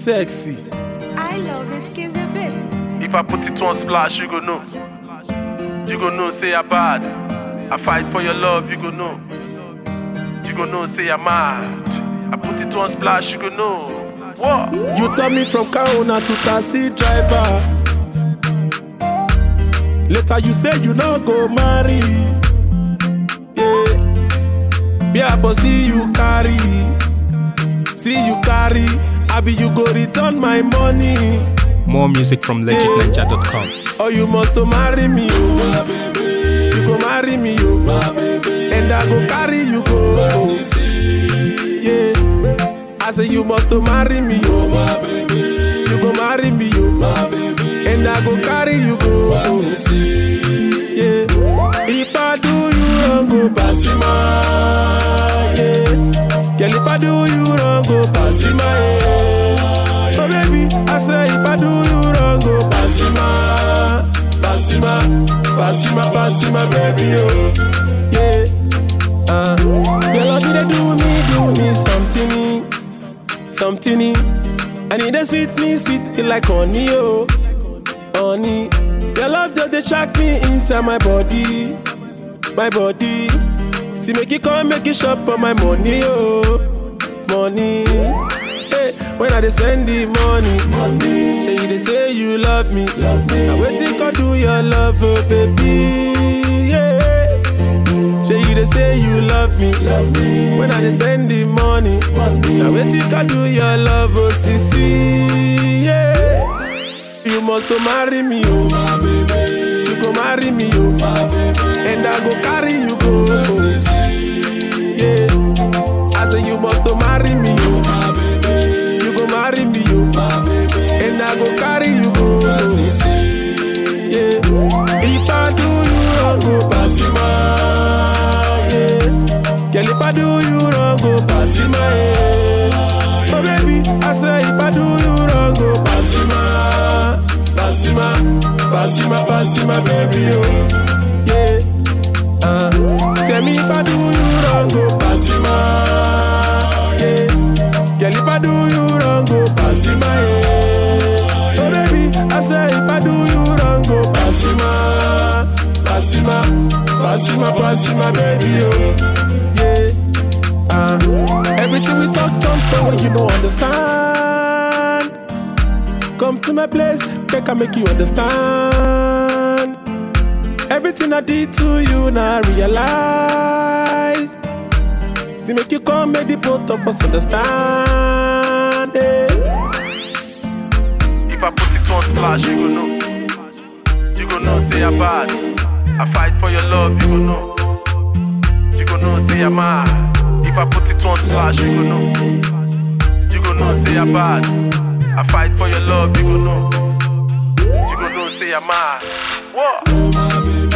sexy. I love this kiss a bit. If I put it on splash, you go know. You go know, say I bad. I fight for your love, you go know. You go know, say I'm mad. I put it on splash, you go know. What? You turn me from car owner to taxi driver. Later you say you no go marry. Yeah. Me I for see you carry. See you carry. I be you go return my money. More music from legitninja.com. Oh, you must to marry me, oh. You go marry me, oh. And I go carry you go. Yeah. I say you must to marry me, oh. You go marry me, oh. And I go carry you go. Yeah. If I do you wrong, go pass Yeah. Girl, if I do you wrong, go pass yeah. Oh baby, I say if I do you wrong, go Passima, Passima, Passima, Passima, baby, oh, yeah. Uh, your love they do me, do me something, something. And it dey sweet me, sweet me like honey, oh, honey. Your love just dey shock me inside my body, my body. See make you come, make you shop for my money, oh, money. Hey, when I dey spend the money, money. Say you dey say you love me, love me. Now waiting God do your love, oh baby, yeah. Say you dey say you love me, love me. When I dey spend the money, money. Now waiting God do your love, oh sissy, yeah. You must to marry me, oh, my baby. You go marry me, oh, my baby. And I go carry you go, yeah. I say you must to marry me, oh, my baby. You go marry me, oh, my baby. And I go carry you go, yeah. If I do you wrong, go pass yeah. Girl, if I do you wrong, go pass yeah. Oh baby, I say if I do you wrong, go pass Passima, Passima, Passima, baby, oh, yeah. Uh, tell me if I do you wrong, go Passima, yeah. Girl, if I do you wrong, go Passima, yeah. Oh baby, I say if I do you wrong, go Passima, Passima, Passima, Passima, baby, oh, yeah. Uh, everything we talk, don't for when you don't understand. Come to my place, make I make you understand. Everything I did to you, now I realize. See, make you come, make the both of us understand. eh. If I put it on splash, you go know. You go know, say I'm bad. I fight for your love, you go know. You go know, say I'm mad. If I put it on splash, you go know. You go know, say I'm bad. I fight for your love, you go know. You go know, say I'm mad. What?